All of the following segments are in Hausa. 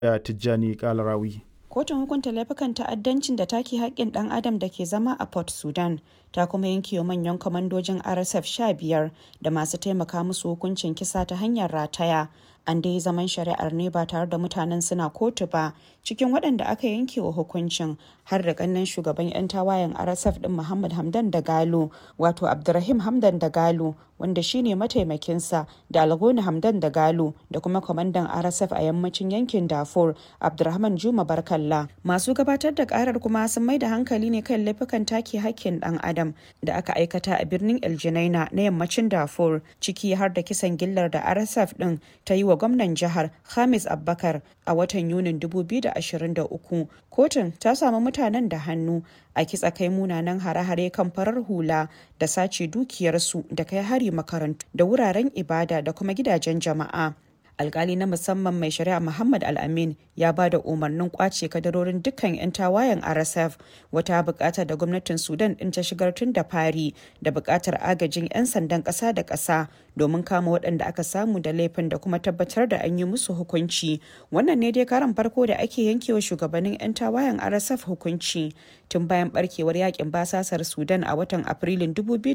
da Tijjani Kalarawi. Kotun hukunta laifukan ta'addancin da take haƙƙin ɗan adam da ke zama a Port Sudan ta kuma yanke wa manyan kwamandojin RSF 15 da masu taimaka musu hukuncin kisa ta hanyar rataya. An dai zaman shari'ar ne ba tare da mutanen suna kotu ba cikin waɗanda aka yanke wa hukuncin har da ƙannen shugaban 'yan tawayen RSF ɗin Muhammad Hamdan da Galo wato Abdurrahim Hamdan da Galo wanda shine mataimakinsa da Algoni Hamdan da Galo da kuma kwamandan RSF a yammacin yankin Darfur Abdurrahman Juma Barkalla. Masu gabatar da karar kuma sun mai da hankali ne kan laifukan take hakkin dan adam da aka aikata a birnin El Junaina na yammacin Darfur ciki har da kisan gillar da RSF din ta yi wa gwamnan jihar Hamis Abbakar a watan Yunin 2023. Kotun ta samu mutanen da hannu a kitsa kai munanan hare-hare kan farar hula da sace dukiyarsu da kai hari makarantu da wuraren ibada da kuma gidajen jama'a. alkali na musamman mai shari'a muhammad al-amin ya ba da umarnin kwace kadarorin dukkan 'yan tawayen rsf wata bukata da gwamnatin sudan din ta shigar tun da fari da bukatar agajin 'yan sandan kasa da kasa domin kama waɗanda aka samu da laifin da kuma tabbatar da an yi musu hukunci wannan ne dai karan farko da ake yankewa shugabannin 'yan tawayen rsf hukunci tun bayan barkewar yakin basasar sudan a watan afrilun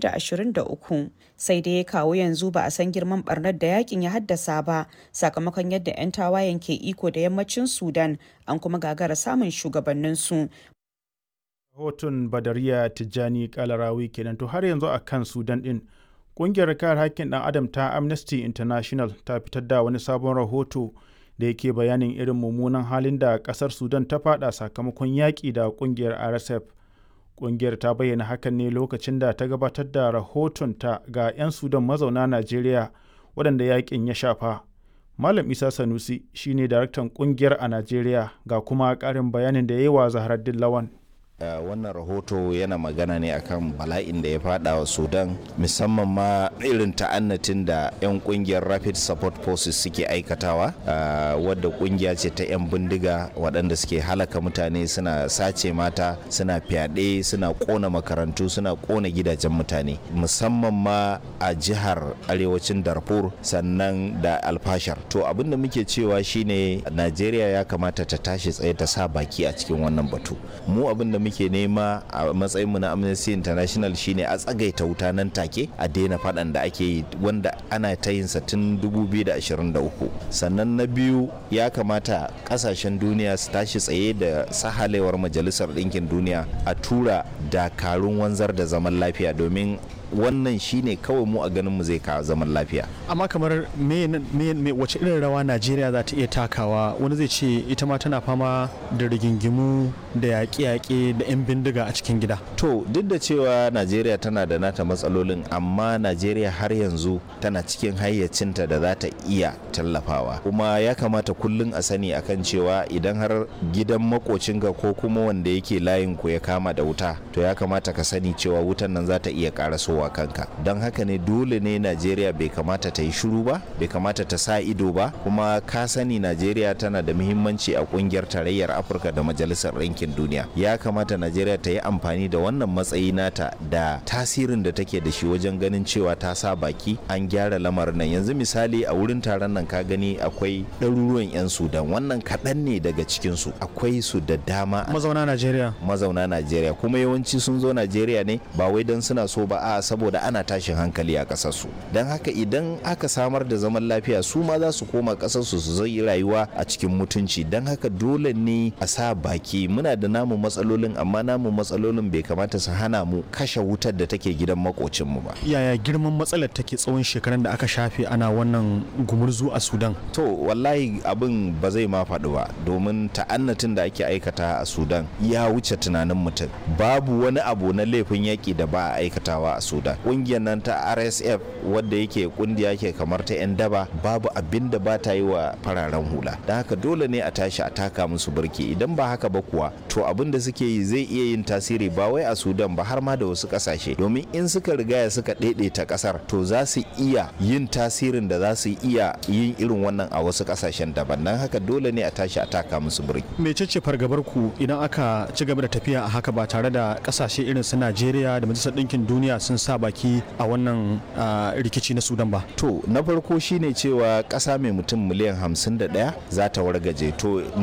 2023 sai dai kawo yanzu ba a san girman barnar da yakin ya haddasa ba sakamakon yadda 'yan tawayen ke iko da yammacin sudan an kuma gagara samun shugabanninsu Rahoton Badariya Tijjani Kalarawi kenan to har yanzu a kan Sudan din. Ƙungiyar kare haƙƙin ɗan adam ta Amnesty International ta fitar da wani sabon rahoto da yake bayanin irin mummunan halin da ƙasar Sudan ta fada sakamakon yaƙi da ƙungiyar RSF. Ƙungiyar ta bayyana hakan ne lokacin da ta gabatar da rahoton ta ga 'yan Sudan mazauna Najeriya waɗanda yaƙin ya shafa. Malam Isa Sanusi shine daraktan ƙungiyar a Najeriya ga kuma ƙarin bayanin da ya yi wa Zaharaddin Lawan. Uh, wannan rahoto yana magana ne akan bala'in da ya fada wa sudan musamman ma irin ta'annatin da 'yan kungiyar rapid support forces suke aikatawa uh, wadda kungiya ce ta 'yan bindiga waɗanda suke halaka mutane suna sace mata suna fyaɗe suna ƙona makarantu suna ƙona gidajen mutane musamman ma a jihar arewacin darfur sannan da alfashar to abin da muke cewa shine najeriya ya kamata ta tashi tsaye ta sa baki a cikin wannan batu mu abin da muke nema a matsayinmu na amnesty international shine a tsagaita wuta nan take a daina faɗan da ake yi wanda ana ta yin sa tun 2023 sannan na biyu ya kamata kasashen duniya su tashi tsaye da sahalewar majalisar ɗinkin duniya a tura dakarun wanzar da zaman lafiya domin wannan shine kawai mu a ganin mu zai kawo zaman lafiya amma kamar me, me, me wace irin rawa najeriya za ta iya takawa wani zai ce ita ma tana fama da rigingimu da yaƙe-yaƙe da 'yan bindiga a cikin gida to duk da cewa najeriya tana da nata matsalolin amma najeriya har yanzu tana cikin hayyacinta da za ta iya tallafawa kuma ya kamata kullum a sani akan cewa idan har gidan makocinka ko kuma wanda yake layin ku ya kama da wuta to ya kamata ka sani cewa wutan nan za ta iya ƙaraso wa kanka don haka ne dole ne najeriya bai kamata ta yi shiru ba bai kamata ta sa ido ba kuma ka sani najeriya tana da muhimmanci a kungiyar tarayyar afirka da majalisar ɗinkin duniya ya kamata najeriya ta yi amfani da wannan matsayi nata da tasirin da take da shi wajen ganin cewa ta sa baki an gyara lamarin nan yanzu misali a wurin taron nan ka gani akwai ɗaruruwan 'yan sudan wannan kaɗan ne daga cikinsu akwai su da dama mazauna najeriya mazauna najeriya kuma yawanci sun zo najeriya ne ba wai don suna so ba a saboda ana tashin hankali a ƙasarsu don haka idan aka samar da zaman lafiya su ma za su koma ƙasarsu su zai rayuwa a cikin mutunci don haka dole ne a sa baki muna da namu matsalolin amma namu matsalolin bai kamata su hana mu kashe wutar da take gidan makocinmu ba yaya girman matsalar take tsawon shekaran da aka shafe ana wannan gumurzu a sudan to wallahi abin ba zai ma faɗi ba domin ta'annatin da ake aikata a sudan ya wuce tunanin mutum babu wani abu na laifin yaƙi da ba a aikatawa a sudan ƙungiyar nan ta rsf wadda yake kungiya ke kamar ta 'yan daba babu abin da ba ta yi wa fararen hula don haka dole ne a tashi a taka musu birki idan ba haka ba kuwa to abin da suke yi zai iya yin tasiri ba wai a sudan ba har ma da wasu ƙasashe domin in suka rigaya suka ta ƙasar to za su iya yin tasirin da za su iya yin irin wannan a wasu ƙasashen daban don haka dole ne a tashi a taka musu birki mecece fargabar ku idan aka ci gaba da tafiya a haka ba tare da ƙasashe irin su najeriya da majalisar ɗinkin duniya sun sa baki a wannan rikici na sudan ba to na farko shine cewa ƙasa mai mutum miliyan 51 za ta wargaje to